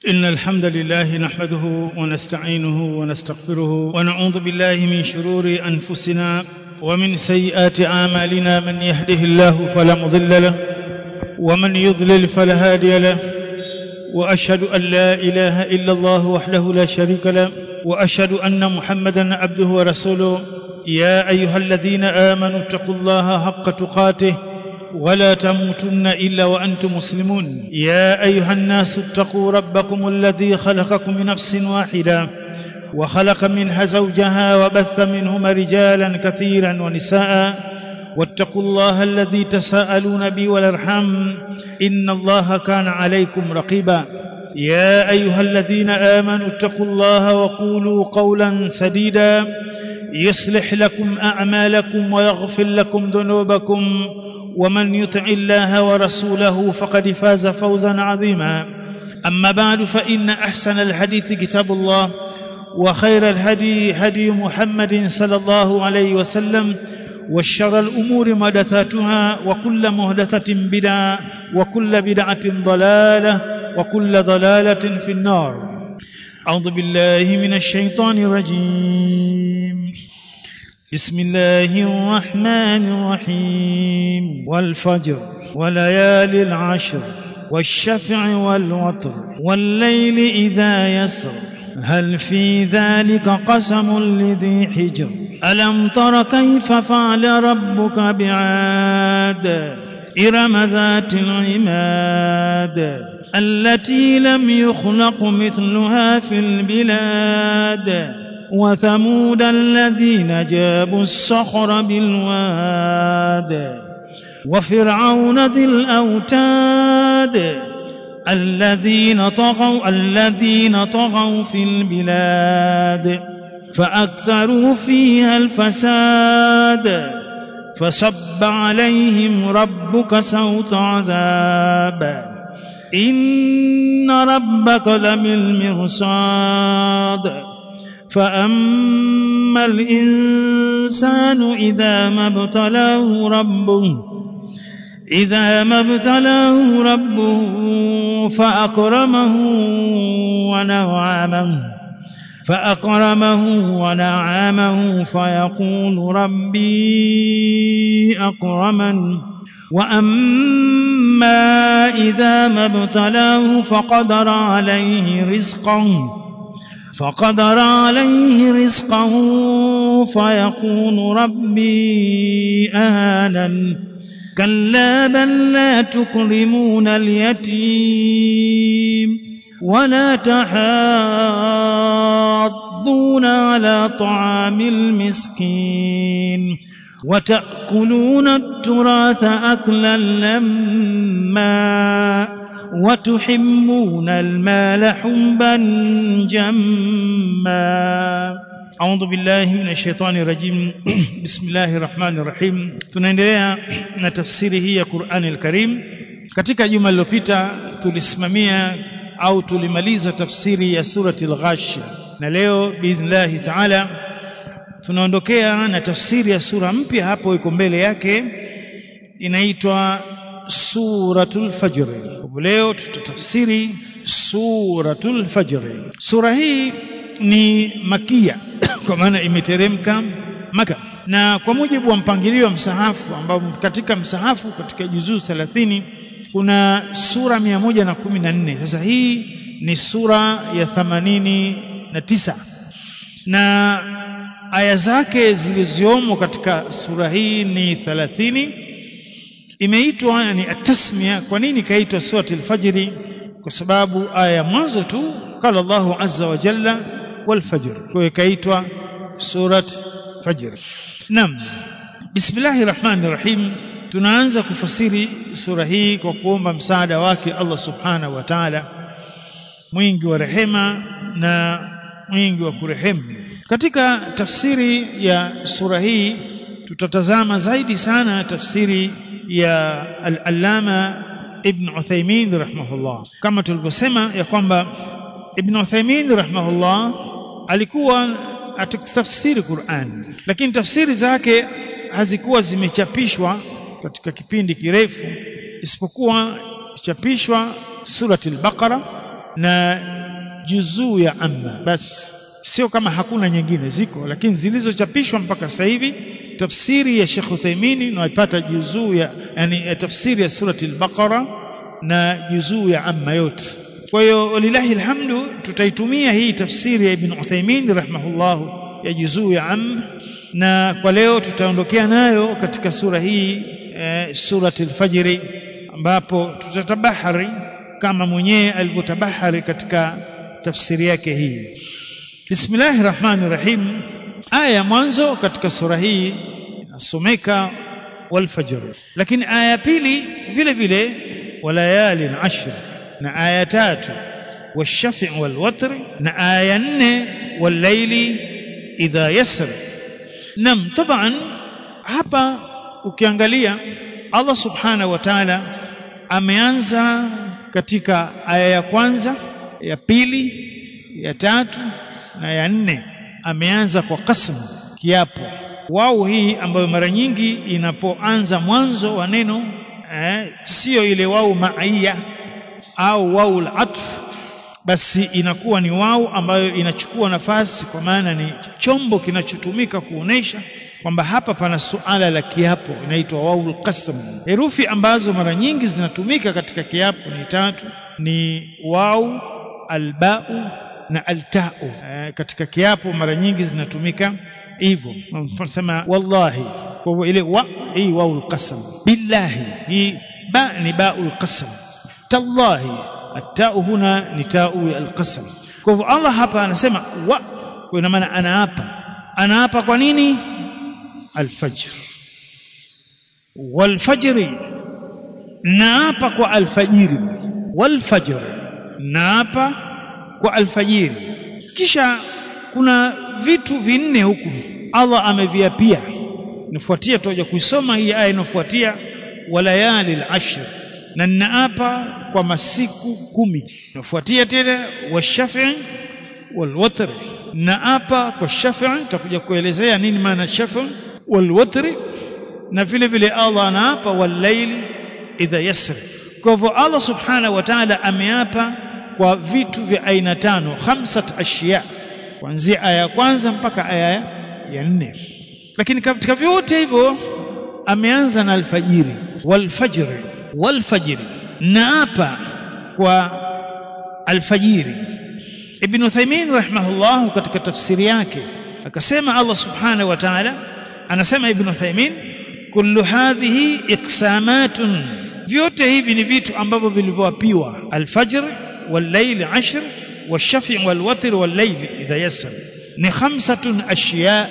إن الحمد لله نحمده ونستعينه ونستغفره ونعوذ بالله من شرور أنفسنا ومن سيئات أعمالنا من يهده الله فلا مضل له ومن يضلل فلا هادي له وأشهد أن لا إله إلا الله وحده لا شريك له وأشهد أن محمدا عبده ورسوله يا أيها الذين آمنوا اتقوا الله حق تقاته ولا تموتن الا وانتم مسلمون يا ايها الناس اتقوا ربكم الذي خلقكم من نفس واحده وخلق منها زوجها وبث منهما رجالا كثيرا ونساء واتقوا الله الذي تساءلون به والارحام ان الله كان عليكم رقيبا يا ايها الذين امنوا اتقوا الله وقولوا قولا سديدا يصلح لكم اعمالكم ويغفر لكم ذنوبكم ومن يطع الله ورسوله فقد فاز فوزا عظيما اما بعد فان احسن الحديث كتاب الله وخير الهدي هدي محمد صلى الله عليه وسلم وشر الامور محدثاتها وكل محدثه بدعه وكل بدعه ضلاله وكل ضلاله في النار اعوذ بالله من الشيطان الرجيم بسم الله الرحمن الرحيم والفجر وليالي العشر والشفع والوتر والليل إذا يسر هل في ذلك قسم لذي حجر ألم تر كيف فعل ربك بعاد إرم ذات العماد التي لم يخلق مثلها في البلاد وثمود الذين جابوا الصخر بالواد وفرعون ذي الاوتاد الذين طغوا الذين طغوا في البلاد فاكثروا فيها الفساد فصب عليهم ربك سوط عذاب ان ربك لبالمرصاد فأما الإنسان إذا ما ابتلاه ربه إذا ما ابتلاه ربه فأكرمه ونعمه فأكرمه ونعمه فيقول ربي أكرمن وأما إذا ما ابتلاه فقدر عليه رزقه فقدر عليه رزقه فيقول ربي أهانن كلا بل لا تكرمون اليتيم ولا تحاضون على طعام المسكين وتأكلون التراث أكلا لما وتحبون المال حبا جما أعوذ بالله من الشيطان الرجيم بسم الله الرحمن الرحيم tunaendelea na tafsiri hii ya Qur'an al-Karim katika juma lililopita tulisimamia au tulimaliza tafsiri ya surati al-Ghash na leo biidhnillah ta'ala tunaondokea na tafsiri ya sura mpya hapo iko mbele yake inaitwa suratul fajr leo tutatafsiri suratul fajr sura hii ni makia kwa maana imeteremka maka na kwa mujibu wa mpangilio wa msahafu ambao katika msahafu katika juzuu 30 kuna sura 114 sasa hii ni sura ya 89 na aya zake zilizomo katika sura hii ni 30 imeitwa yani atasmia kwa nini kaitwa surati al-fajr kwa sababu aya ya mwanzo tu qala Allahu azza wa jalla wal fajr kwa hiyo kaitwa surat fajr naam bismillahir rahmanir rahim tunaanza kufasiri sura hii kwa kuomba msaada wake Allah subhanahu wa ta'ala mwingi wa rehema na mwingi wa kurehemu katika tafsiri ya sura hii tutatazama zaidi sana tafsiri ya al-allama ibn Uthaymeen rahimahullah kama tulivyosema ya kwamba ibn Uthaymeen rahimahullah alikuwa atakitafsiri Qur'an lakini tafsiri zake hazikuwa zimechapishwa katika kipindi kirefu isipokuwa chapishwa surati al-Baqara na juzuu ya amma basi sio kama hakuna nyingine ziko lakini zilizochapishwa mpaka sasa hivi tafsiri ya Sheikh Uthaymeen unaipata juzuu ya yani tafsiri ya surati al-Baqara na juzuu ya amma yote kwa hiyo walilahi alhamdu tutaitumia hii tafsiri ya Ibn Uthaymeen rahimahullah ya juzuu ya am na kwa leo tutaondokea nayo katika sura hii e, surati al-Fajr ambapo tutatabahari kama mwenyewe alivyotabahari katika tafsiri yake hii Bismillahir Rahmanir Rahim aya ya mwanzo katika sura hii inasomeka wal fajr lakini aya ya pili vile vile walayalin ashr na aya tatu washafi wal watr na aya nne wal layli idha yasr nam taban hapa ukiangalia Allah subhanahu wa ta'ala ameanza katika aya ya kwanza ya pili ya tatu na ya nne ameanza kwa qasm kiapo wao hii ambayo mara nyingi inapoanza mwanzo wa neno eh, sio ile wao maia au wao al-atf basi inakuwa ni wao ambayo inachukua nafasi kwa maana ni chombo kinachotumika kuonesha kwamba hapa pana suala la kiapo inaitwa waul qasam herufi ambazo mara nyingi zinatumika katika kiapo ni tatu ni wau albau na altau e, katika kiapo mara nyingi zinatumika hivyo tunasema wallahi kwa hivyo ile wa hii waul qasam billahi hii ba ni baul qasam tallahi التاء هنا نتاء القسم kwa hivyo Allah hapa anasema wa kwa ina maana anaapa anaapa kwa nini alfajr walfajri naapa kwa alfajiri walfajr naapa kwa alfajiri kisha kuna vitu vinne huku Allah ameviapia nifuatia tutaja kuisoma hii aya inafuatia walayali al-ashr na ninaapa kwa masiku kumi nafuatia tena washafi walwatr naapa kwa shafi tutakuja kuelezea nini maana shafi walwatr na vile vile Allah anaapa walaili idha yasri kwa hivyo Allah subhanahu wa ta'ala ameapa kwa vitu vya aina tano khamsat ashiya kuanzia aya ya kwanza mpaka aya ya nne lakini katika vyote hivyo ameanza na alfajiri walfajri walfajri naapa kwa alfajiri ibn Uthaymeen rahimahullah katika tafsiri yake akasema Allah subhanahu wa ta'ala anasema ibn Uthaymeen kullu hadhihi iqsamatun vyote hivi ni vitu ambavyo vilivyoapiwa alfajr والليل عشر والشفع والوتر والليل إذا يسر ni khamsatun ashiya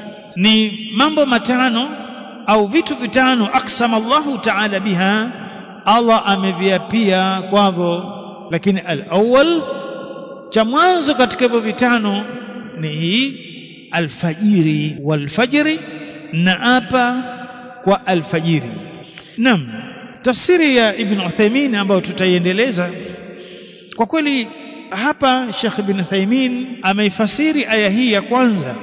ni mambo matano au vitu vitano aksama Allahu ta'ala biha Allah ameviapia kwavyo lakini al-awwal cha mwanzo katika hivyo vitano ni hii alfajiri walfajiri na apa kwa alfajiri nam tafsiri ya ibn Uthaymeen ambayo tutaiendeleza kwa kweli hapa Sheikh Ibn Uthaymeen ameifasiri aya hii ya kwanza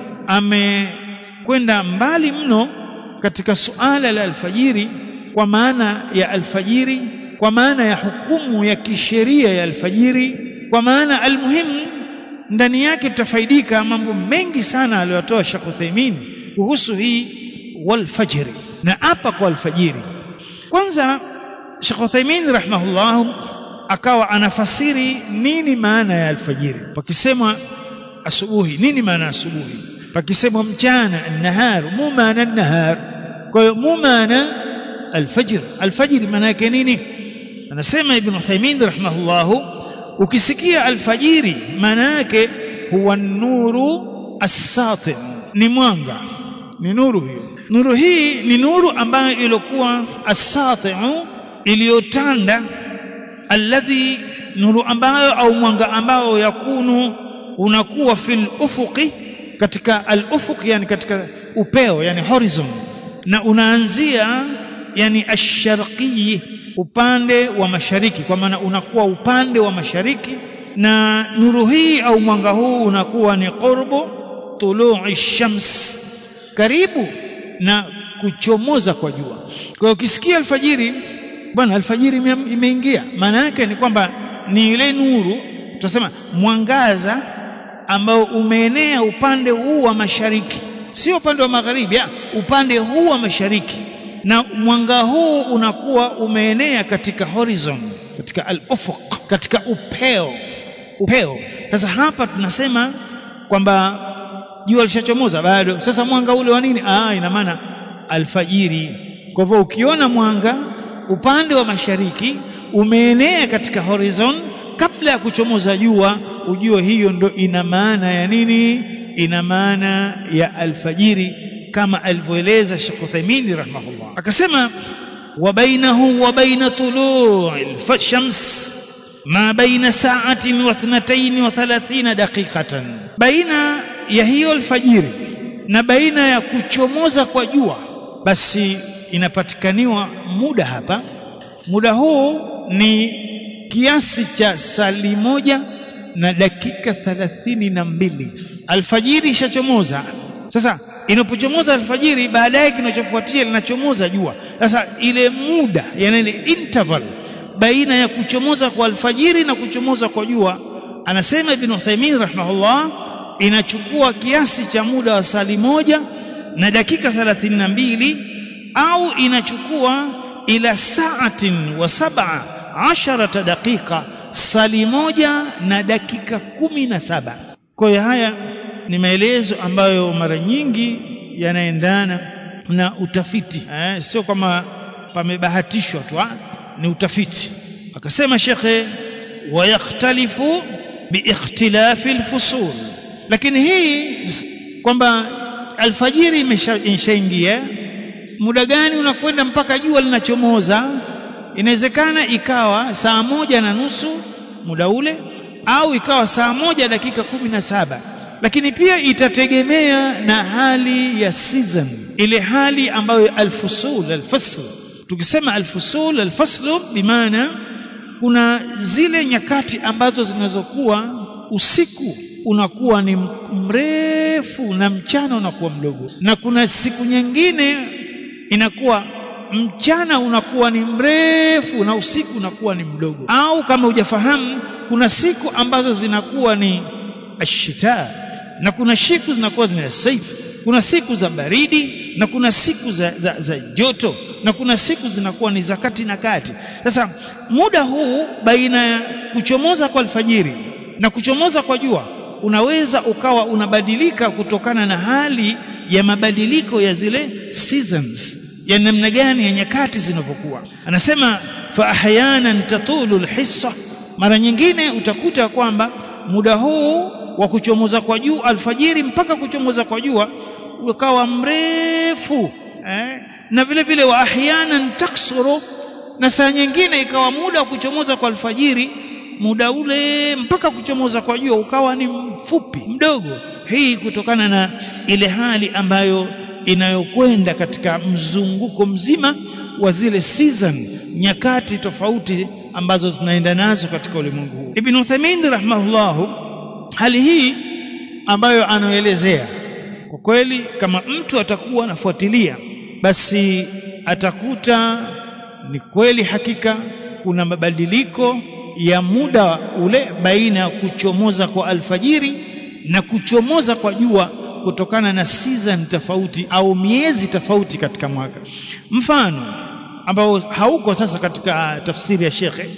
amekwenda mbali mno katika suala la alfajiri kwa maana ya alfajiri kwa maana ya hukumu ya kisheria ya alfajiri kwa maana almuhimu ndani yake tutafaidika mambo mengi sana aliyotoa Sheikh Uthaymeen kuhusu hii walfajiri na hapa kwa alfajiri kwanza Sheikh Uthaymeen rahimahullah akawa anafasiri nini maana ya alfajiri pakisema asubuhi nini maana ya asubuhi pakisema mchana an-nahar mu maana an-nahar kwa hiyo mu maana alfajr alfajr maana yake nini anasema ibn Uthaymeen rahimahullah ukisikia alfajiri maana yake huwa nuru as-sati ni mwanga ni nuru hiyo nuru hii ni nuru ambayo ilikuwa as-sati iliyotanda alladhi nuru ambayo au mwanga ambao yakunu unakuwa fil ufuqi katika al ufuq yani katika upeo yani horizon na unaanzia yani ash-sharqi upande wa mashariki kwa maana unakuwa upande wa mashariki na nuru hii au mwanga huu unakuwa ni qurbu tulu'i shams karibu na kuchomoza kwa jua kwa hiyo ukisikia alfajiri bwana alfajiri imeingia maana yake ni kwamba ni ile nuru tunasema mwangaza ambao umeenea upande huu wa mashariki sio upande wa magharibi ya, upande huu wa mashariki na mwanga huu unakuwa umeenea katika horizon katika al-ufuq katika upeo upeo sasa hapa tunasema kwamba jua lishachomoza bado sasa mwanga ule wa nini ah ina maana alfajiri kwa hivyo ukiona mwanga upande wa mashariki umeenea katika horizon kabla ya kuchomoza jua ujue hiyo ndo ina maana ya nini ina maana ya alfajiri kama alivyoeleza Sheikh Uthaymeen rahimahullah akasema wa bainahu wa baina tulu'il shams ma baina sa'atin wa thnatayn wa thalathina daqiqatan baina ya hiyo alfajiri na baina ya kuchomoza kwa jua basi inapatikaniwa muda hapa muda huu ni kiasi cha sali moja na dakika thalathini na mbili alfajiri ishachomoza sasa inapochomoza alfajiri baadaye kinachofuatia linachomoza jua sasa ile muda yani ile interval baina ya kuchomoza kwa alfajiri na kuchomoza kwa jua anasema ibn Uthaymeen rahimahullah inachukua kiasi cha muda wa sali moja na dakika thalathini na mbili au inachukua ila saatin wa sab'a asharata daqiqa sali moja na dakika kumi na saba kwa hiyo haya ni maelezo ambayo mara nyingi yanaendana na utafiti eh, sio kama pamebahatishwa tu ni utafiti akasema shekhe wayakhtalifu biikhtilafi alfusul lakini hii kwamba alfajiri imeshaingia muda gani unakwenda mpaka jua linachomoza inawezekana ikawa saa moja na nusu muda ule au ikawa saa moja dakika kumi na saba lakini pia itategemea na hali ya season ile hali ambayo alfusul alfasl tukisema alfusul alfaslu bimaana kuna zile nyakati ambazo zinazokuwa usiku unakuwa ni mrefu na mchana unakuwa mdogo na kuna siku nyingine inakuwa mchana unakuwa ni mrefu na usiku unakuwa ni mdogo au kama hujafahamu kuna siku ambazo zinakuwa ni ashita na kuna siku zinakuwa ni saif kuna siku za baridi na kuna siku za, za, za joto na kuna siku zinakuwa ni za kati na kati sasa muda huu baina ya kuchomoza kwa alfajiri na kuchomoza kwa jua unaweza ukawa unabadilika kutokana na hali ya mabadiliko ya zile seasons ya namna gani ya nyakati zinavyokuwa anasema fa ahyanan tatulu alhissa mara nyingine utakuta kwamba muda huu wa kuchomoza kwa jua alfajiri mpaka kuchomoza kwa jua ukawa mrefu eh? na vile vile wa ahyanan taksuru na saa nyingine ikawa muda wa kuchomoza kwa alfajiri muda ule mpaka kuchomoza kwa jua ukawa ni mfupi mdogo hii kutokana na ile hali ambayo inayokwenda katika mzunguko mzima wa zile season nyakati tofauti ambazo tunaenda nazo katika ulimwengu huu Ibn Uthaymeen rahimahullahu hali hii ambayo anaelezea kwa kweli kama mtu atakuwa anafuatilia basi atakuta ni kweli hakika kuna mabadiliko ya muda ule baina ya kuchomoza kwa alfajiri na kuchomoza kwa jua kutokana na season tofauti au miezi tofauti katika mwaka mfano ambao hauko sasa katika tafsiri ya shekhe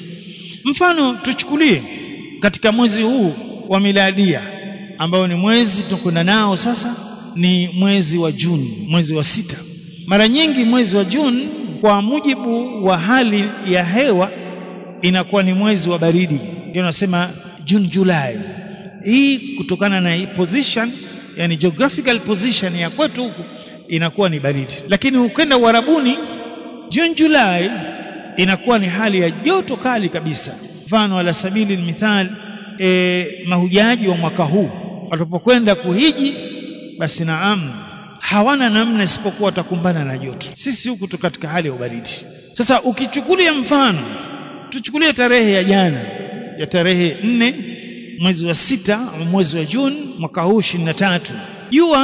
mfano tuchukulie katika mwezi huu wa miladia ambao ni mwezi tunakwenda nao sasa ni mwezi wa Juni mwezi wa sita mara nyingi mwezi wa Juni kwa mujibu wa hali ya hewa inakuwa ni mwezi wa baridi ndio nasema June July hii kutokana na hii position yani geographical position ya kwetu huku inakuwa ni baridi lakini ukenda uarabuni June July inakuwa ni hali ya joto kali kabisa mfano ala sabili mithal e, mahujaji wa mwaka huu watapokwenda kuhiji basi naam hawana namna isipokuwa watakumbana na joto sisi huku tu katika hali ya ubaridi sasa ukichukulia mfano tuchukulie tarehe ya jana ya tarehe nne mwezi wa sita mwezi wa Juni mwaka huu 23 jua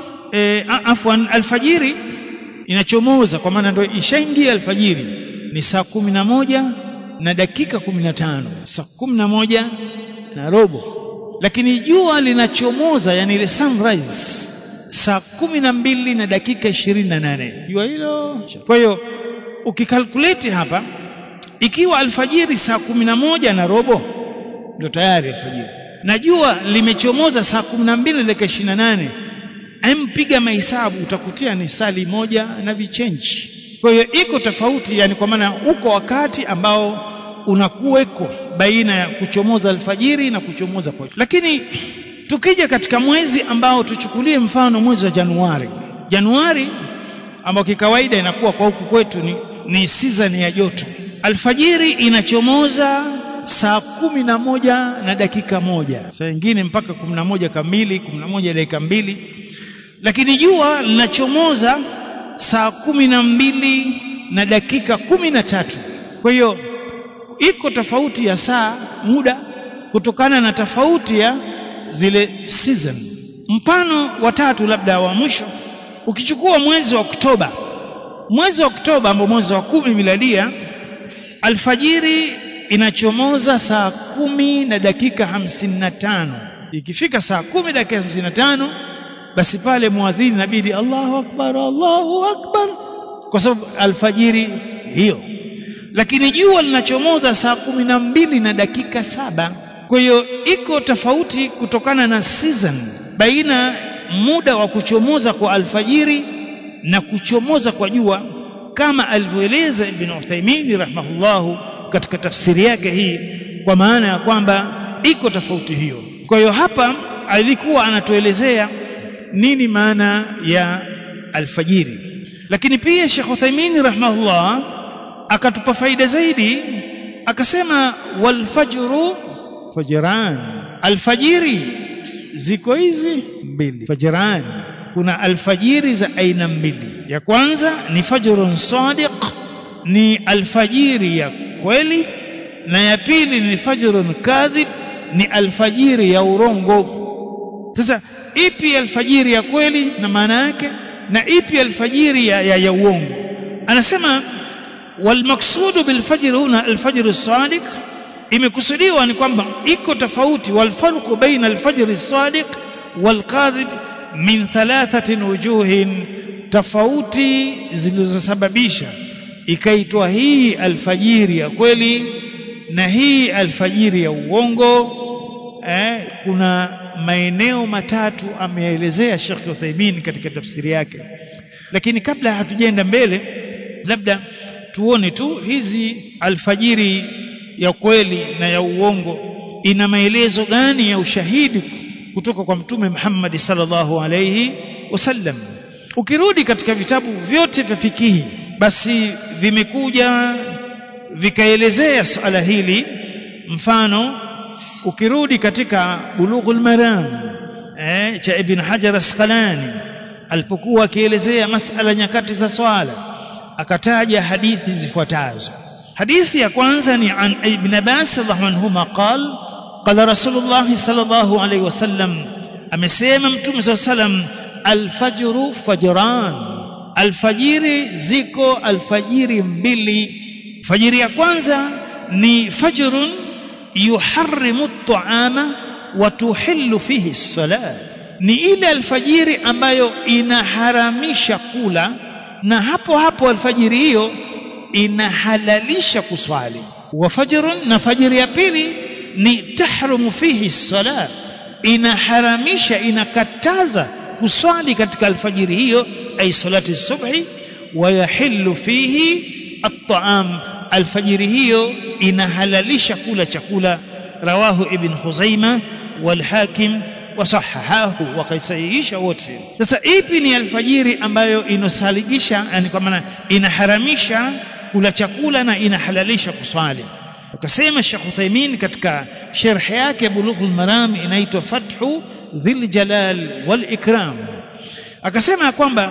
e, afwan alfajiri inachomoza kwa maana ndio ishaingia alfajiri ni saa kumi na moja na dakika kumi na tano saa kumi na moja na robo lakini jua linachomoza yani ile sunrise saa kumi na mbili na dakika ishirini na nane jua hilo kwa hiyo ukikalkuleti hapa ikiwa alfajiri saa kumi na moja na robo ndio tayari alfajiri na jua limechomoza saa kumi na mbili dakika ishirini na nane empiga mahesabu utakutia ni sali moja na vichenji kwa hiyo iko tofauti yani kwa maana uko wakati ambao unakuweko baina ya kuchomoza alfajiri na kuchomoza kwa lakini tukija katika mwezi ambao tuchukulie mfano mwezi wa Januari Januari ambao kikawaida inakuwa kwa huku kwetu ni, ni season ya joto alfajiri inachomoza saa kumi na moja na dakika moja saa nyingine mpaka kumi na moja kamili kumi na moja dakika mbili lakini jua linachomoza saa kumi na mbili na dakika kumi na tatu kwa hiyo iko tofauti ya saa muda kutokana na tofauti ya zile season mfano wa tatu labda wa mwisho ukichukua mwezi wa Oktoba mwezi wa Oktoba ambao mwezi wa kumi miladia alfajiri inachomoza saa kumi na dakika hamsini na tano ikifika saa kumi dakika hamsini na tano basi pale muadhini inabidi Allahu akbar Allahu akbar kwa sababu alfajiri hiyo lakini jua linachomoza saa kumi na mbili na dakika saba kwa hiyo iko tofauti kutokana na season baina muda wa kuchomoza kwa alfajiri na kuchomoza kwa jua kama alivyoeleza Ibn Uthaymeen rahimahullahu katika tafsiri yake hii kwa maana ya kwamba iko tofauti hiyo kwa hiyo hapa alikuwa anatuelezea nini maana ya alfajiri lakini pia Sheikh Uthaymeen rahimahullah akatupa faida zaidi akasema walfajru fajran alfajiri ziko hizi mbili fajran kuna alfajiri za aina mbili ya kwanza ni fajrun sadiq ni alfajiri ya kweli na ya pili ni fajrun kadhib ni alfajiri ya urongo sasa ipi alfajiri ya kweli na maana yake na ipi alfajiri ya, ya, ya uongo anasema walmaksudu bilfajr huna alfajr sadiq imekusudiwa ni kwamba iko tofauti walfarqu baina alfajr sadiq walkadhib min thalathatin wujuhin tofauti zilizosababisha ikaitwa hii alfajiri ya kweli na hii alfajiri ya uongo eh, kuna maeneo matatu ameelezea Sheikh Uthaymeen katika tafsiri yake lakini kabla hatujaenda mbele labda tuone tu hizi alfajiri ya kweli na ya uongo ina maelezo gani ya ushahidi kutoka kwa mtume Muhammad sallallahu alayhi wasallam ukirudi katika vitabu vyote vya fikihi basi vimekuja vikaelezea swala hili mfano ukirudi katika bulughul maram eh, cha ibn hajar asqalani alipokuwa akielezea masala nyakati za swala akataja hadithi zifuatazo hadithi ya kwanza ni an ibn abbas radhiallahu anhuma qal qala rasulullah sallallahu alayhi wasallam amesema mtume sallallahu alayhi wasallam alfajru fajran alfajiri ziko alfajiri mbili fajiri ya kwanza ni fajrun yuharrimu at-ta'ama wa tuhillu fihi as-salat ni ile alfajiri ambayo inaharamisha kula na hapo hapo alfajiri hiyo inahalalisha kuswali wa fajrun na fajiri ya pili ni tahrumu fihi as-salat inaharamisha inakataza kuswali katika alfajiri hiyo ay salati subhi wa yahillu fihi at-ta'am alfajiri hiyo inahalalisha kula chakula rawahu ibn Khuzaima wal Hakim wasahahahu wakaisahihisha wote sasa ipi ni alfajiri ambayo inosaligisha yani kwa maana inaharamisha kula chakula na inahalalisha kuswali akasema Sheikh Uthaymeen katika sharh yake Bulughul Maram inaitwa Fathu Dhil Jalal wal Ikram akasema kwamba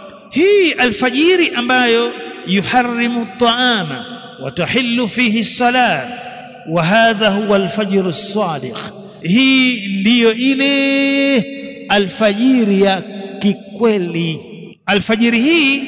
hii alfajiri ambayo yuharrimu at-ta'ama wa tahillu fihi as-salat wa hadha huwa al-fajr as-sadiq hii ndiyo ile alfajiri ya kikweli alfajiri hii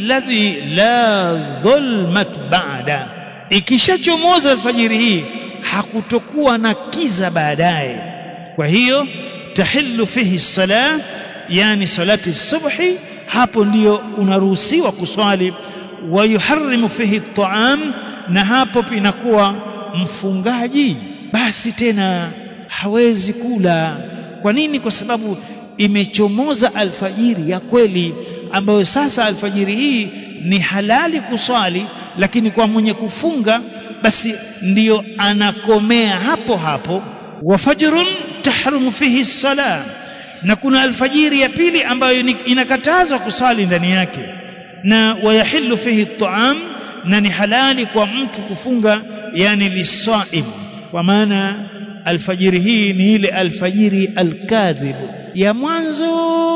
alladhi la dhulmat ba'da ikishachomoza alfajiri hii hakutokuwa na kiza baadaye kwa hiyo tahillu fihi salah yani salati subhi hapo ndiyo unaruhusiwa kuswali wa yuharrimu fihi at-ta'am na hapo inakuwa mfungaji basi tena hawezi kula kwa nini kwa sababu imechomoza alfajiri ya kweli ambayo sasa alfajiri hii ni halali kuswali lakini kwa mwenye kufunga basi ndiyo anakomea hapo hapo wa fajrun tahrumu fihi salah na kuna alfajiri ya pili ambayo inakatazwa kusali ndani yake na wayahillu fihi at-ta'am na ni halali kwa mtu kufunga yani lisaim kwa maana alfajiri hii ni ile alfajiri alkadhib ya mwanzo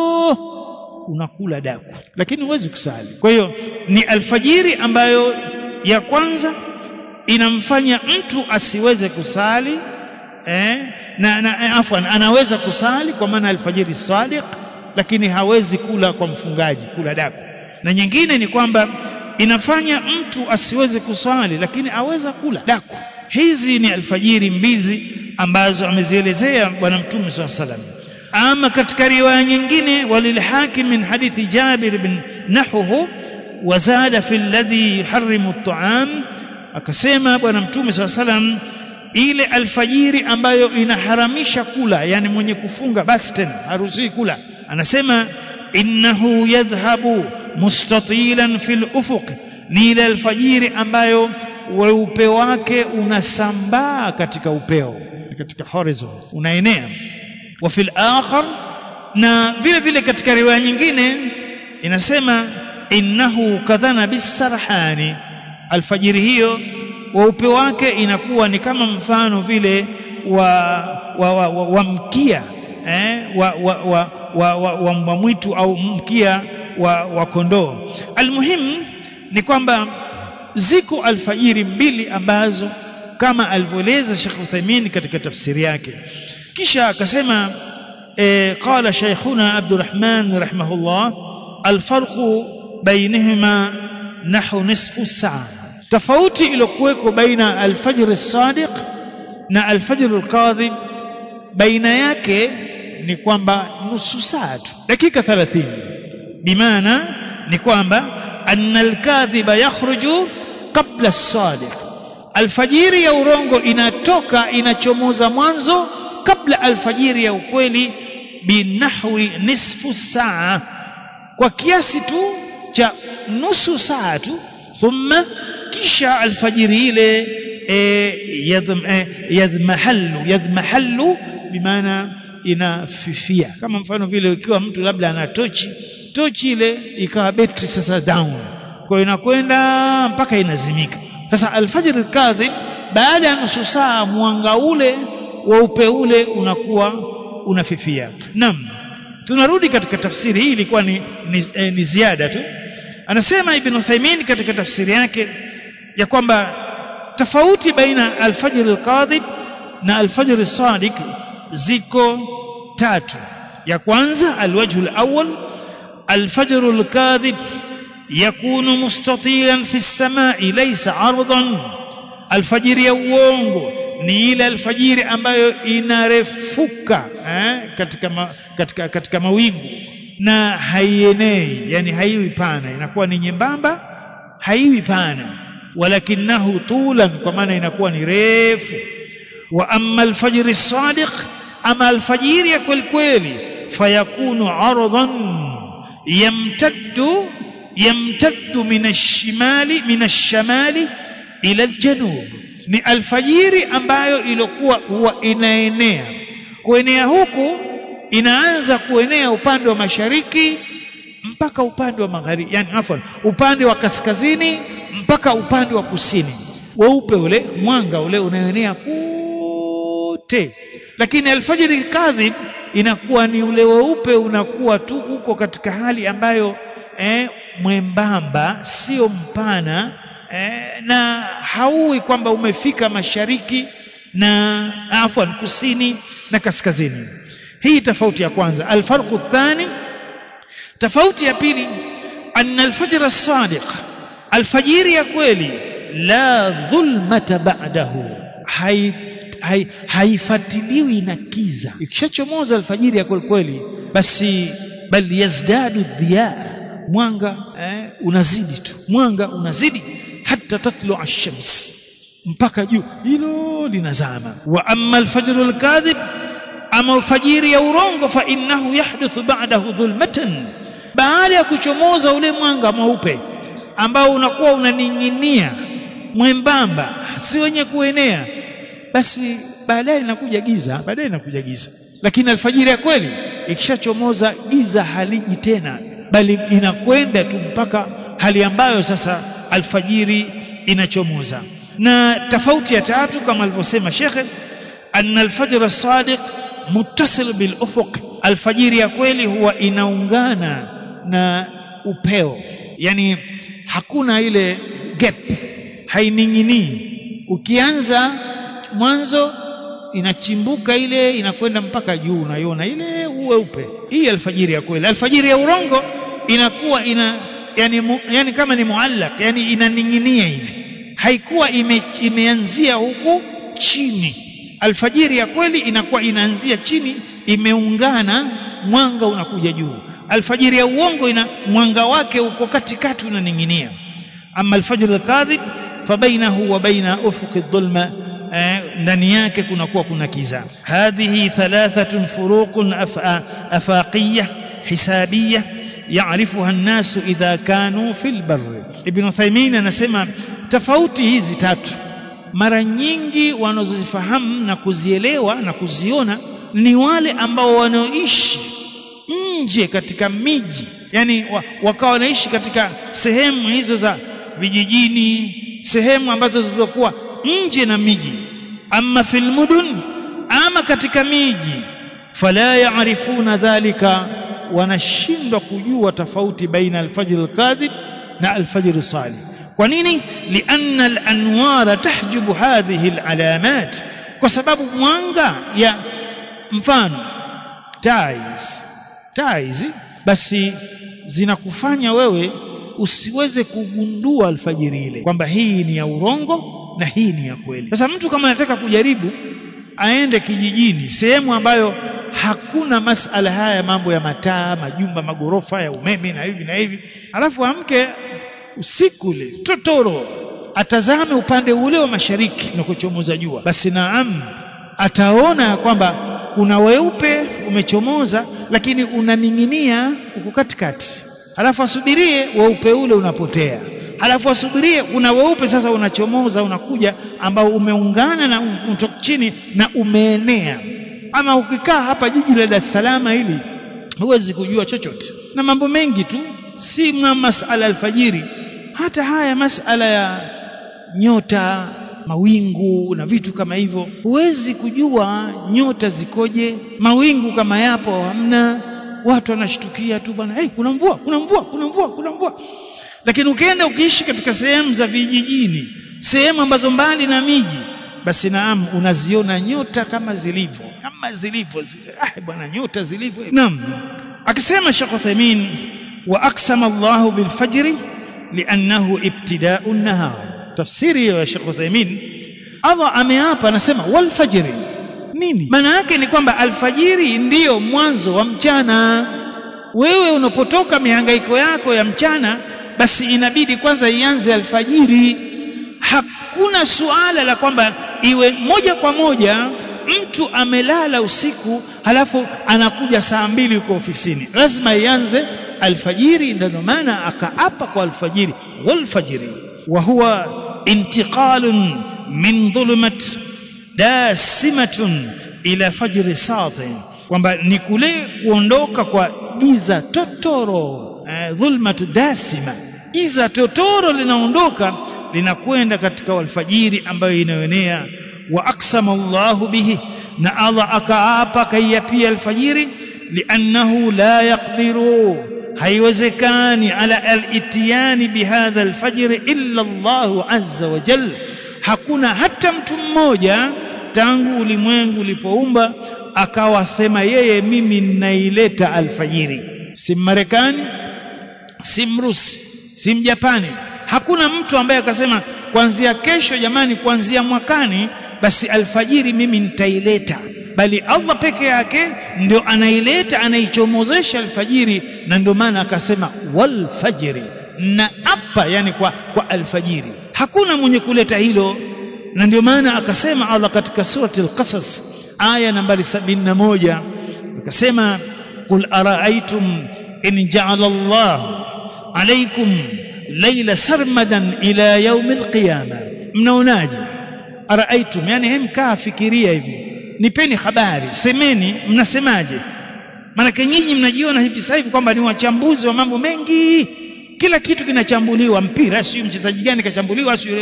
unakula daku lakini huwezi kusali kwa hiyo ni alfajiri ambayo ya kwanza inamfanya mtu asiweze kusali eh, na, na afwan anaweza kusali kwa maana alfajiri sadiq lakini hawezi kula kwa mfungaji kula daku na nyingine ni kwamba inafanya mtu asiweze kuswali lakini aweza kula daku hizi ni alfajiri mbizi ambazo amezielezea bwana mtume saa salam ama katika riwaya nyingine walilhakim min hadithi jabir bin nahuhu wazada fi alladhi yuharrimu at-ta'am akasema bwana mtume saa salam ile alfajiri ambayo inaharamisha kula yani mwenye kufunga basi tena haruhusiwi kula anasema innahu yadhhabu mustatilan fil ufuq ni ile alfajiri ambayo weupe wake unasambaa katika upeo katika horizon unaenea wa fil akhar na vile vile katika riwaya nyingine inasema innahu kadhana bisarhani alfajiri hiyo weupe wake inakuwa ni kama mfano vile wa wa, wa, wa, wa mkia eh, wa, wa, wa, wa, wa, wa mbwa mwitu au mkia wa, wa kondoo almuhim ni kwamba ziko alfajiri mbili ambazo kama alivyoeleza Sheikh Uthaymeen katika tafsiri yake kisha akasema e, qala shaykhuna Abdurrahman rahimahullah alfarqu bainahuma nahu nisfu saa tofauti iliyokuweko baina alfajr as-sadiq na alfajr al-kadhib baina yake ni kwamba nusu saa tu dakika 30 bimaana ni kwamba anna al-kadhiba yakhruju qabla as-sadiq alfajiri ya urongo inatoka inachomoza mwanzo kabla alfajiri ya ukweli binahwi nisfu saa kwa kiasi tu cha nusu saa tu thumma kisha alfajiri ile yadhmahallu yadhmahallu bimaana inafifia kama mfano vile ikiwa mtu labda ana tochi tochi ile ikawa betri sasa down kwa inakwenda mpaka inazimika sasa alfajiri kadhib baada ya nusu saa mwanga ule weupe ule unakuwa unafifia naam tunarudi katika tafsiri hii ilikuwa ni, ni, eh, ni ziada tu anasema ibn Uthaymeen katika tafsiri yake ya kwamba tofauti baina alfajr alqadhib na alfajr alsadiq ziko tatu ya kwanza alwajhu alawwal alfajr alkadhib yakunu mustatilan fi as-samai laysa ardan alfajiri ya uongo ni ile alfajiri ambayo inarefuka eh, katika, ma, katika, katika mawingu na haienei yani haiwi pana inakuwa ni nyembamba haiwi pana walakinahu tulan kwa maana inakuwa ni refu wa amma alfajr as-sadiq ama alfajiri ya kweli kweli fayakunu aradan yamtaddu yamtaddu min ash-shimali min ash-shamali ila al-janub ni alfajiri ambayo ilikuwa huwa inaenea kuenea huku inaanza kuenea upande wa mashariki mpaka upande wa magharibi yani afwan upande wa kaskazini mpaka upande wa kusini weupe ule mwanga ule unaenea kote lakini alfajiri kadhib inakuwa ni ule weupe unakuwa tu uko katika hali ambayo eh, mwembamba sio mpana eh, na hauwi kwamba umefika mashariki na afwan kusini na kaskazini hii tofauti ya kwanza alfarqu thani tofauti ya pili anna alfajr as-sadiq alfajiri ya kweli la dhulmata ba'dahu hai hai, haifatiliwi na kiza ikishachomoza alfajiri ya kweli kweli basi bal yazdadu dhiya mwanga eh, unazidi tu mwanga unazidi hata tatlu ash-shams mpaka juu hilo linazama wa amma al-fajr al-kadhib ama alfajiri ya urongo fa innahu yahduthu ba'dahu dhulmatan baada ya kuchomoza ule mwanga mweupe ambao unakuwa unaning'inia mwembamba si wenye kuenea basi baadaye inakuja giza baadaye inakuja giza lakini alfajiri ya kweli ikishachomoza giza haliji tena bali inakwenda tu mpaka hali ambayo sasa alfajiri inachomoza na tofauti ya tatu kama alivyosema shekhe anna alfajr as-sadiq muttasil bil ufuq alfajiri ya kweli huwa inaungana na upeo yani hakuna ile gap haining'inii ukianza mwanzo inachimbuka ile inakwenda mpaka juu unaiona ile uweupe hii alfajiri ya kweli alfajiri ya urongo inakuwa ina yani, mu, yani kama ni muallaq yani inaning'inia hivi haikuwa ime, imeanzia huku chini alfajiri ya kweli inakuwa inaanzia chini imeungana mwanga unakuja juu alfajiri ya uongo ina mwanga wake uko katikati unaning'inia ama alfajr alkadhib fabainahu wa baina ufuqi dhulma ndani yake kunakuwa kuna kiza hadhihi thalathatun furuqun afaqiyya hisabiyya يعرفها الناس إذا كانوا في البر ابن Uthaymeen anasema tofauti hizi tatu mara nyingi wanazozifahamu na kuzielewa na kuziona ni wale ambao wanaoishi nje katika miji yani wakawa wanaishi katika sehemu hizo za vijijini sehemu ambazo zilizokuwa nje na miji ama fil mudun ama katika miji fala yaarifuna dhalika wanashindwa kujua tofauti baina alfajr alkadhib na alfajr salih kwa nini lianna alanwara tahjubu hadhihi alalamat kwa sababu mwanga ya mfano tais tais basi zinakufanya wewe usiweze kugundua alfajiri ile kwamba hii ni ya urongo na hii ni ya kweli sasa mtu kama anataka kujaribu aende kijijini sehemu ambayo hakuna masala haya mambo ya mataa majumba magorofa ya umeme na hivi na hivi alafu amke usiku ule totoro atazame upande ule wa mashariki na kuchomoza jua basi naam ataona kwamba kuna weupe umechomoza lakini unaning'inia huko katikati halafu asubirie weupe ule unapotea halafu asubirie kuna weupe sasa unachomoza unakuja ambao umeungana na utoka chini na umeenea ama ukikaa hapa jiji la Dar es Salaam hili huwezi kujua chochote na mambo mengi tu si masala alfajiri hata haya masala ya nyota mawingu na vitu kama hivyo huwezi kujua nyota zikoje mawingu kama yapo hamna watu wanashtukia tu bwana hey, kuna mvua kuna mvua kuna mvua kuna mvua lakini ukienda ukiishi katika sehemu za vijijini sehemu ambazo mbali na miji basi naam unaziona nyota kama zilivyo kama zilivyo ah bwana nyota zilivyo naam akisema Sheikh Uthaymeen wa aqsama Allah bil fajr li'annahu ibtida'u an-nahar tafsiri ya Sheikh Uthaymeen Allah ameapa anasema wal fajr nini maana yake ni kwamba alfajiri ndiyo mwanzo wa mchana wewe unapotoka mihangaiko yako ya mchana basi inabidi kwanza ianze alfajiri hakuna suala la kwamba iwe moja kwa moja mtu amelala usiku halafu anakuja saa mbili uko ofisini lazima ianze alfajiri ndio maana akaapa kwa alfajiri walfajiri wa huwa intiqalun min dhulumat dasimatun ila fajri sati kwamba ni kule kuondoka kwa giza totoro eh, dhulmatu dasima giza totoro linaondoka linakwenda katika alfajiri ambayo inayoenea wa aksama Allahu bihi na Allah akaapa kaiapia alfajiri liannahu la yaqdiru haiwezekani ala al-itiyani bihadha alfajr illa Allah azza wa jalla hakuna hata mtu mmoja tangu ulimwengu ulipoumba akawasema yeye mimi ninaileta alfajiri si Marekani si Mrusi si Mjapani hakuna mtu ambaye akasema kuanzia kesho jamani kuanzia mwakani basi alfajiri mimi nitaileta bali Allah peke yake ndio anaileta anaichomozesha alfajiri na ndio maana akasema wal fajri na apa yani kwa, kwa alfajiri hakuna mwenye kuleta hilo na ndio maana akasema Allah katika surati al-Qasas aya nambari 71 akasema qul araaitum in ja'ala Allah alaykum layla sarmadan ila yaum al-qiyamah mnaonaje araaitum yani hem kaa fikiria hivi nipeni habari semeni mnasemaje maanake nyinyi mnajiona hivi sasa hivi kwamba ni wachambuzi wa mambo mengi kila kitu kinachambuliwa mpira sio mchezaji gani kachambuliwa sio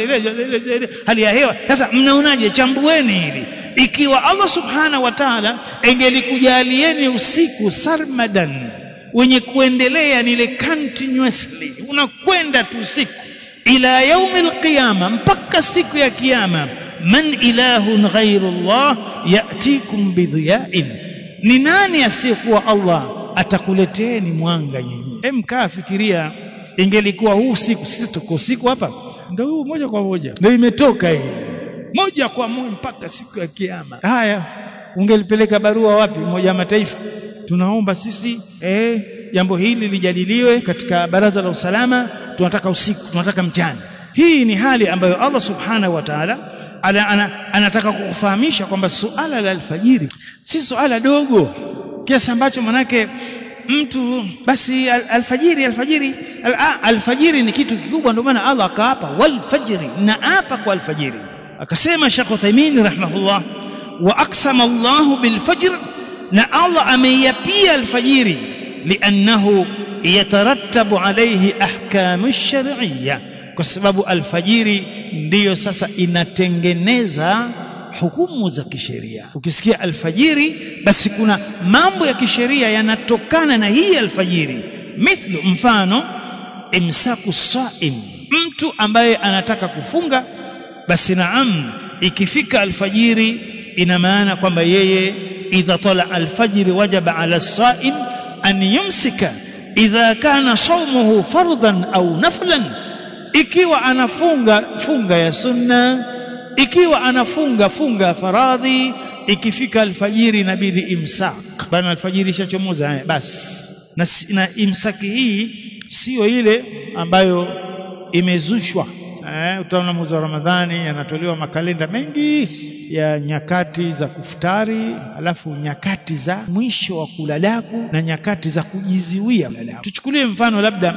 hali ya hewa sasa mnaonaje chambueni hili ikiwa Allah subhanahu wa ta'ala engelikujalieni usiku sarmadan wenye kuendelea ni ile continuously unakwenda tu usiku ila yaumil qiyama mpaka siku ya kiyama man ilahun ghairu Allah yatikum bidhiyain ni nani asiyekuwa Allah atakuleteeni mwanga nyinyi hem kaa fikiria ingelikuwa huu siku sisi tuko siku hapa ndio huu moja kwa moja ndio imetoka hii moja kwa moja mpaka siku ya kiyama haya ungelipeleka barua wapi moja wa mataifa tunaomba sisi eh jambo hili lijadiliwe katika baraza la usalama tunataka usiku tunataka mchana hii ni hali ambayo Allah subhanahu wa ta'ala ana, ana, anataka kukufahamisha kwamba suala la alfajiri si suala dogo kiasi ambacho manake mtu basi al, alfajiri alfajiri al, alfajiri ni kitu kikubwa ndio maana Allah akaapa wal fajri na apa kwa alfajiri akasema Sheikh Uthaymeen rahimahullah wa aqsama Allah bil fajr na Allah ameyapia alfajiri liannahu yatarattabu alayhi ahkamu shar'iyya kwa sababu alfajiri ndiyo sasa inatengeneza hukumu za kisheria ukisikia alfajiri basi kuna mambo ya kisheria yanatokana na hii alfajiri mithlu mfano imsaku saim mtu ambaye anataka kufunga basi naam ikifika alfajiri ina maana kwamba yeye idha tala alfajiri wajaba ala saim an yumsika idha kana sawmuhu fardhan au naflan ikiwa anafunga funga ya sunna ikiwa anafunga funga ya faradhi ikifika alfajiri inabidi imsak bana alfajiri ishachomoza basi na, na imsaki hii siyo ile ambayo imezushwa eh, utaona mwezi wa Ramadhani yanatolewa makalenda mengi ya nyakati za kufutari, alafu nyakati za mwisho wa kulalaku na nyakati za kujiziwia. Tuchukulie mfano labda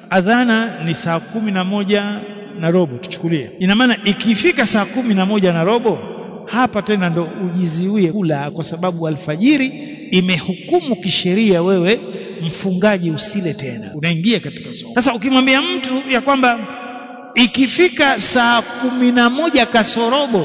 adhana ni saa kumi na moja na robo, tuchukulie. Ina maana ikifika saa kumi na moja na robo hapa tena ndo ujiziwie kula, kwa sababu alfajiri imehukumu kisheria wewe mfungaji usile tena, unaingia katika somo. Sasa ukimwambia mtu ya kwamba ikifika saa kumi na moja kasorobo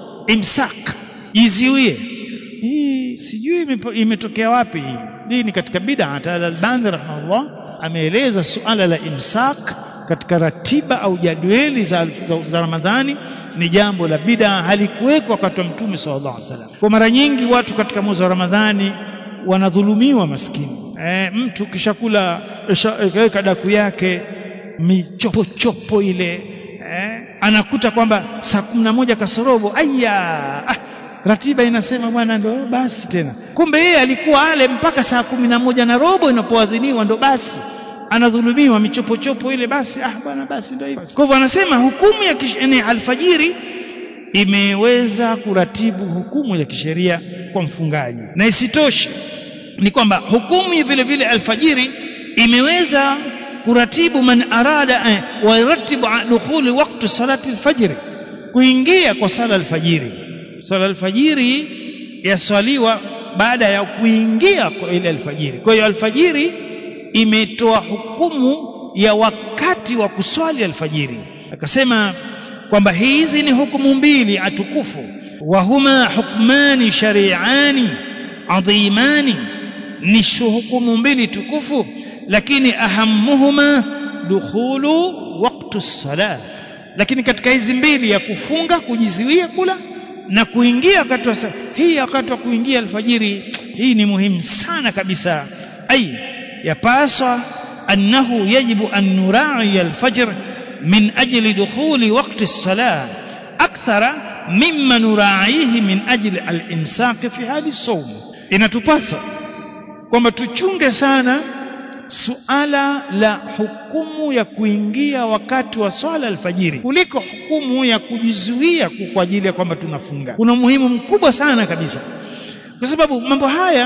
imsak jiziwie hii sijui imetokea wapi hii hii ni katika bid'a al-Albani rahimahullah ameeleza suala la imsak katika ratiba au jadwali za, za, za Ramadhani ni jambo la bid'a halikuwekwa wakati wa Mtume sallallahu alaihi wasallam. Kwa mara nyingi watu katika mwezi wa Ramadhani wanadhulumiwa maskini. E, mtu kishakula kaweka daku yake michopochopo ile eh, anakuta kwamba saa kumi na moja kasorobo aya ah, ratiba inasema bwana ndo basi tena kumbe yeye alikuwa ale mpaka saa kumi na moja na robo inapoadhiniwa ndo basi anadhulumiwa michopochopo ile basi ah bwana basi ndo hivyo kwa hivyo anasema hukumu ya kisheni alfajiri imeweza kuratibu hukumu ya kisheria kwa mfungaji na isitoshe ni kwamba hukumu vile vile alfajiri imeweza kuratibu man arada eh, wa yaratibu dukhuli waqti salati alfajr kuingia kwa sala alfajiri sala alfajiri yaswaliwa baada ya kuingia kwa ile alfajiri kwa hiyo alfajiri imetoa hukumu ya wakati wa kuswali alfajiri akasema kwamba hizi ni hukumu mbili atukufu wa huma hukmani shari'ani adhimani ni hukumu mbili tukufu lakini ahamuhuma dukhulu waqtu salat lakini katika hizi mbili ya kufunga kujiziwia kula na kuingia wakati wa hii wakati wa kuingia alfajiri hii ni muhimu sana kabisa ai yapaswa annahu yajibu an nurai alfajr min ajli dukhuli waqti salat akthara mimma nuraihi min ajli al-imsaki fi hali sawm inatupasa kwamba tuchunge sana suala la hukumu ya kuingia wakati wa swala alfajiri kuliko hukumu ya kujizuia kwa ajili ya kwamba tunafunga kuna umuhimu mkubwa sana kabisa kwa sababu mambo haya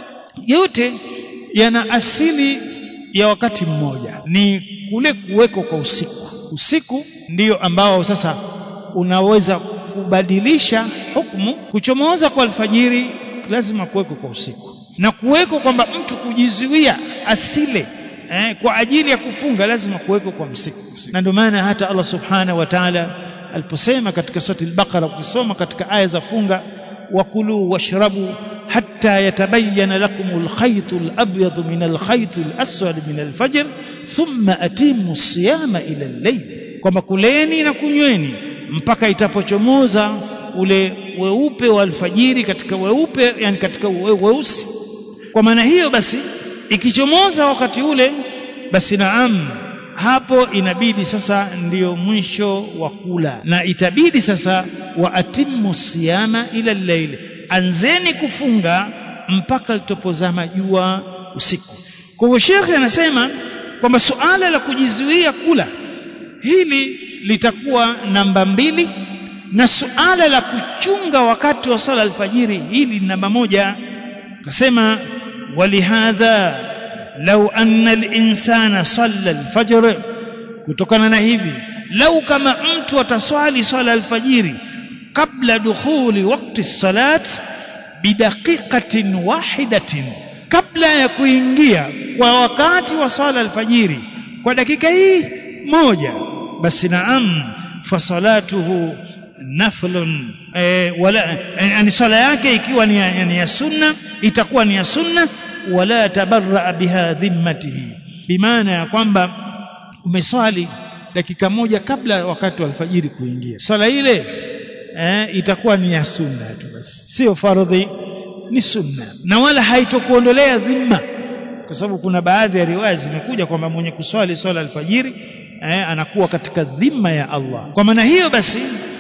yote yana asili ya wakati mmoja ni kule kuweko kwa usiku usiku ndiyo ambao sasa unaweza kubadilisha hukumu kuchomoza kwa alfajiri lazima kuweko kwa usiku na kuweko kwamba mtu kujizuia asile eh, kwa ajili ya kufunga lazima kuweko kwa msiku na ndio maana hata Allah subhanahu wa ta'ala aliposema katika surati al-Baqara ukisoma katika aya za funga wakulu washrabu hatta yatabayyana lakum al-khayt al-abyad min al-khayt al-aswad min al-fajr thumma atimu siyama ila al-layl kwamba kuleni na kunyweni mpaka itapochomoza ule weupe wa alfajiri katika weupe yani katika weusi kwa maana hiyo basi ikichomoza wakati ule basi naam hapo inabidi sasa ndiyo mwisho wa kula na itabidi sasa wa atimmu siyama ila llaili anzeni kufunga mpaka litopozama jua usiku kwa hivyo shekhe anasema kwamba suala la kujizuia kula hili litakuwa namba mbili na suala la kuchunga wakati wa sala alfajiri hili namba moja akasema walihadha lau anna linsana salla alfajr kutokana na hivi lau kama mtu ataswali swala alfajiri kabla dukhuli wakti salat bidaqiqatin wahidatin kabla ya kuingia kwa wakati wa swala alfajiri kwa dakika hii moja basi naam fasalatuhu naflun e, wala yani swala yake ikiwa ni ya, ni ya sunna itakuwa ni ya sunna wala tabarra biha dhimmatihi bimaana ya kwamba umeswali dakika moja kabla wakati wa alfajiri kuingia swala ile eh, itakuwa ni ya sunna tu basi sio fardhi ni sunna na wala haitokuondolea dhima kwa sababu kuna baadhi ya riwaya zimekuja kwamba mwenye kuswali swala alfajiri eh, anakuwa katika dhima ya Allah kwa maana hiyo basi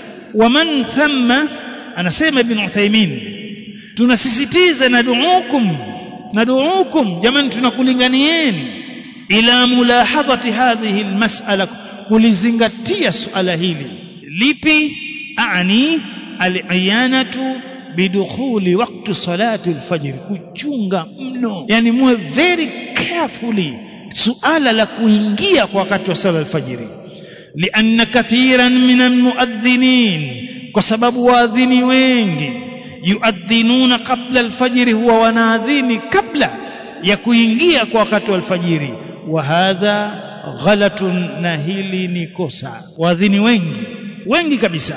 waman thamma anasema ibn Uthaymeen tunasisitiza naduukum naduukum jamani tunakulinganieni ila mulahadhati hadhihi almas'ala kulizingatia suala hili lipi ani aliyanatu bidukhuli waqti salati alfajr kuchunga mno yani muwe very carefully suala la kuingia kwa wakati wa sala alfajiri lianna kathiran min almuadhinin kwa sababu waadhini wengi yuadhinuna qabla alfajiri huwa wanaadhini kabla ya kuingia kwa wakati wa alfajiri wa hadha ghalatun na hili ni kosa waadhini wengi wengi kabisa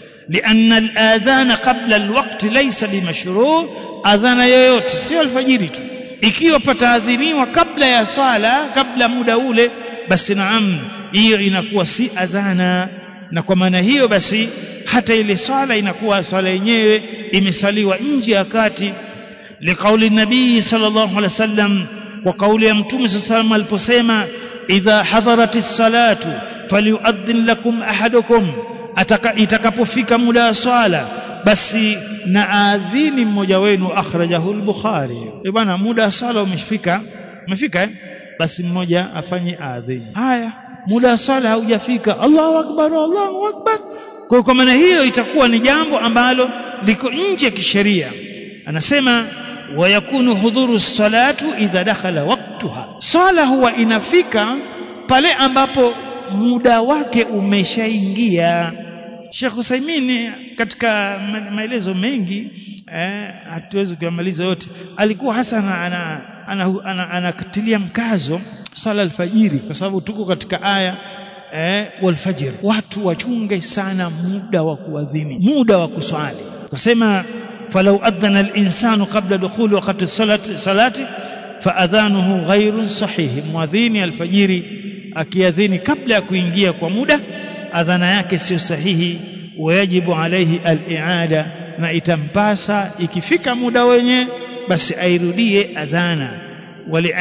لأن الآذان قبل الوقت ليس بمشروع أذان yoyote sio alfajiri tu ikiwa pataadhiniwa kabla ya swala kabla muda ule basi naam hiyo inakuwa si adhana na kwa maana hiyo basi hata ile swala inakuwa swala yenyewe imesaliwa nje ya kati liqauli nabii sallallahu alaihi wasallam kwa kauli ya mtume sallallahu aliposema idha hadaratis salatu falyuadhin lakum ahadukum ataka itakapofika muda wa swala basi na adhini mmoja wenu akhrajahu al-bukhari e bwana muda wa swala umefika umefika eh? basi mmoja afanye adhini haya muda wa swala haujafika Allahu akbar Allahu akbar kwa kwa maana hiyo itakuwa ni jambo ambalo liko nje ya kisheria anasema wayakunu hudhuru salatu idha dakhala waqtuha swala huwa inafika pale ambapo muda wake umeshaingia Sheikh Usaimin katika maelezo mengi eh, hatuwezi kuyamaliza yote alikuwa hasa anakatilia ana, ana, ana, ana mkazo swala alfajiri kwa sababu tuko katika aya eh, walfajr watu wachunge sana muda wa kuadhini muda wa kuswali kusema falau adhana al-insanu qabla dukhuli waqti salati salati faadhanuhu ghairun sahihi muadhini alfajiri akiadhini kabla ya kuingia kwa muda adhana yake sio sahihi wayajibu alaihi al-i'ada na itampasa ikifika muda wenye basi airudie adhana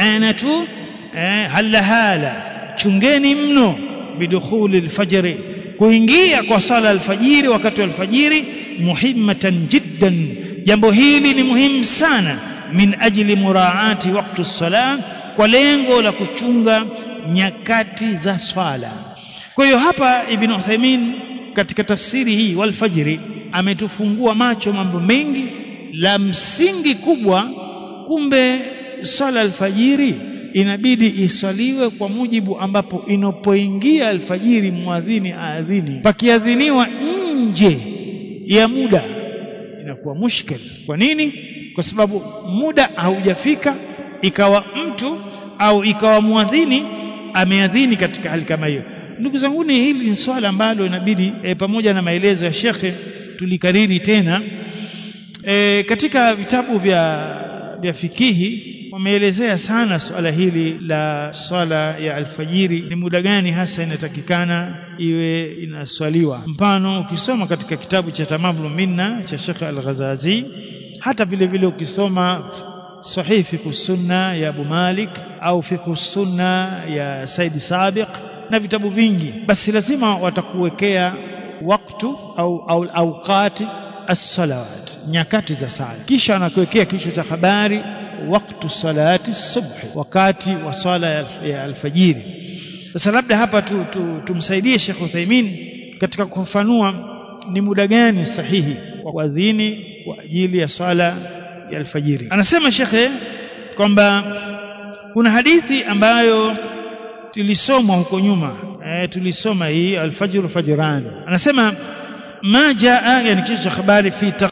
wali'anatu eh, hala hala chungeni mno bidukhuli alfajri kuingia kwa sala alfajiri wakati wa alfajiri muhimmatan jiddan jambo hili ni muhimu sana min ajli muraati waktu salam kwa lengo la kuchunga nyakati za swala kwa hiyo hapa ibn Uthaymeen katika tafsiri hii walfajiri ametufungua macho mambo mengi la msingi kubwa kumbe swala alfajiri inabidi iswaliwe kwa mujibu ambapo inapoingia alfajiri muadhini aadhini pakiadhiniwa nje ya muda inakuwa mushkil kwa nini kwa sababu muda haujafika ikawa mtu au ikawa muadhini ameadhini katika hali kama hiyo ndugu zangu hili ni swala ambalo inabidi e, pamoja na maelezo ya shekhe tulikariri tena e, katika vitabu vya vya fikihi wameelezea sana swala hili la swala ya alfajiri ni muda gani hasa inatakikana iwe inaswaliwa mfano ukisoma katika kitabu cha tamamul minna cha Sheikh Al-Ghazazi hata vile vile ukisoma sahih fiqh sunna ya Abu Malik au fiqh sunna ya Said Sabiq na vitabu vingi basi lazima watakuwekea waktu au au awqati as-salawat nyakati za sala kisha wanakuwekea kichwa cha habari waktu salati subhi wakati wa swala ya alfajiri sasa labda hapa tu, tu, tumsaidie Sheikh Uthaymeen katika kufafanua ni muda gani sahihi wa kuadhini kwa ajili ya swala ya alfajiri anasema shekhe kwamba kuna hadithi ambayo tulisomwa huko nyuma e, tulisoma hii alfajr fajran anasema ma jaa yani kichwa cha habari fi